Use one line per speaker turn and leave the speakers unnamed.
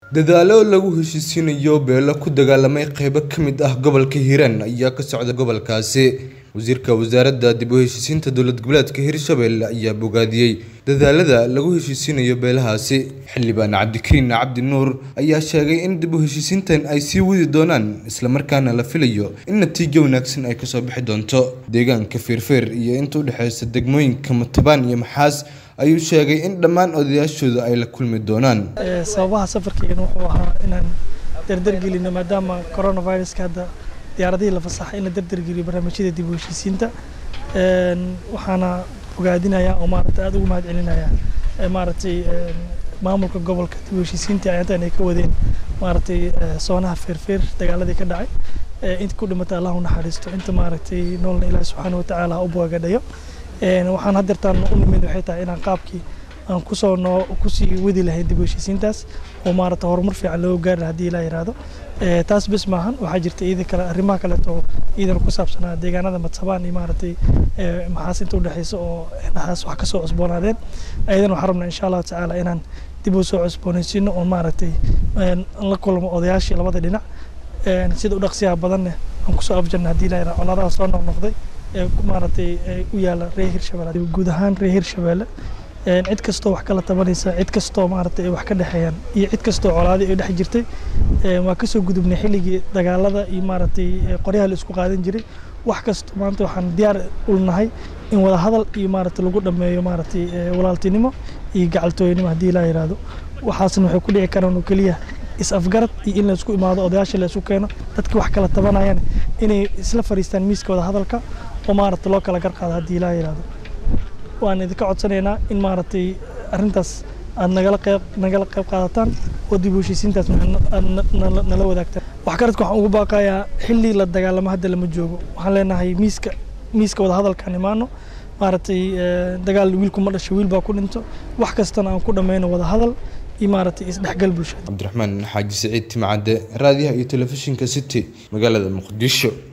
dadaalo lagu heshiisiinayo beelo ku dagaalamay qeybo ka mid ah gobolka hiiraan ayaa ka socda gobolkaasi wasiirka wasaaradda dib u heshiisiinta dowlad goboleedka hirshabelle ayaa bogaadiyey dadaalada lagu heshiisiinayo beelahaasi xildhibaan cabdikariin cabdi nuur ayaa sheegay in dib u heshiisiintan ay sii wadi doonaan islamarkaana la filayo in natiijo wanaagsan ay kasoo bixi doonto deegaanka feerfeer iyo inta u dhexeysa degmooyinka matabaan iyo maxaas ayuu sheegay in dhammaan odayaashooda ay la kulmi doonaan
sababaha safarkeena wuxuu ahaa inaan dardargelino maadaama coronaviruska hadda diyaaradihii la fasaxay in la dardargeliyo barnaamijyada dib u heshiisiinta waxaana bogaadinayaa oo maaragtay aada ugu mahad celinayaa maaragtay maamulka gobolka dib u heshiisiinta intaan ay ka wadeen maaragtay soonaha feerfeer dagaaladii ka dhacay inta ku dhimata allah u naxariisto inta maaragtay noolna ilaahi subxaana watacaala ha u boogadhayo waxaan haddeertaan u nimid waxay tahay inaan qaabkii aan kusoo noo kusii wadi lahayn dib u heshiisiintaas oo maaragta horumar fiican looga gaari lahaa haddii ilaa yiraahdo taas bes maahan waxaa jirta iyada kale arrimaha kaleeto oo iyadana ku saabsanaa deegaanada madsabaan iyo maaragtay maxaas inta udhexeysa oo dhaxaas wax kasoo cusboonaadeen ayadana waxaan rabnaa insha allahu tacaala inaan dib u soo cusboonaysiino oo maaragtay la kulmo odayaashii labada dhinac sida u dhaqsiyaha badanne aan kusoo afjarna haddii ilaa yiraahdo colaadaha soo noqnoqday ee maaragtay u yaala reer hirshabelle guud ahaan reer hirshabelle cid kastoo wax kala tabanaysa cid kastoo maaragtay ay wax ka dhexeeyaan iyo cid kastoo colaadi ay dhex jirtay waa kasoo gudubnay xilligii dagaalada iyo maaragtay qoryaha la isku qaadan jiray wax kasto maanta waxaan diyaar u nahay in wada hadal iyo maaragtay lagu dhammeeyo maaragtay walaaltinimo iyo gacaltooynimo haddii laa yiraahdo waxaasna waxay ku dhici karaan oo keliya is-afgarad iyo in laysku imaado odayaasha laysku keeno dadkii wax kala tabanayaan inay isla fariistaan miiska wada hadalka oo maaragtay loo kala garqaado haddii laa yiraahdo waan idinka codsanaynaa in maaragtay arrintaas aad nagala qeyb nagala qayb qaadataan oo dib u heshiisiintaas nala wadaagtaan waxgaradka waxaan ugu baaqayaa xilli la dagaalamo hadda lama joogo waxaan leenahay miiska miiska wada hadalkaan imaano maaragtay dagaal wiilku ma dhasho wiil baa ku dhinto wax kastana aan ku dhammayno wada hadal iyo maaragtay isdhexgal bulshada
cabdiraxmaan xaaji siciid timcadde raadiyaha iyo telefishinka city magaalada muqdisho